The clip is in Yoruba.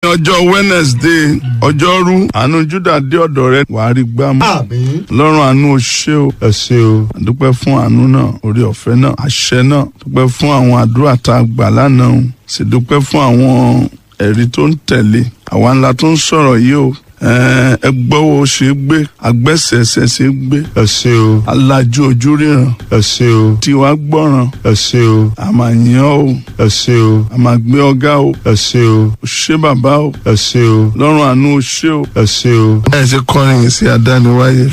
ọjọ́ wednesday ọjọ́rú àánú júdà dé ọ̀dọ̀ rẹ wàá rí gbámú àmín lọ́rùn àánú o ṣé o ẹ ṣé o àdúpẹ́ fún àánú náà orí ọ̀fẹ́ náà àṣẹ náà dúpẹ́ fún àwọn àdúrà tá a gbà lánàá o sì dúpẹ́ fún àwọn ẹ̀rí tó ń tẹ̀lé àwa ńlá tó ń sọ̀rọ̀ yìí o ẹ gbọ́wọ́ ṣe é gbé agbẹ́sẹ̀ẹsẹ̀ ṣe é gbé ẹ ṣé o alájú ojú ríran ẹ ṣé o tiwa gbọ́ràn ẹ ṣé o a máa yàn ọ́ o ẹ ṣé o a máa gbé ọ̀gá o ẹ ṣé o o ṣé bàbá o ẹ ṣé o lọ́rùn àánú o ṣé o. ẹ ṣé o. ẹ ṣe kọrin yìí sí adániwáyé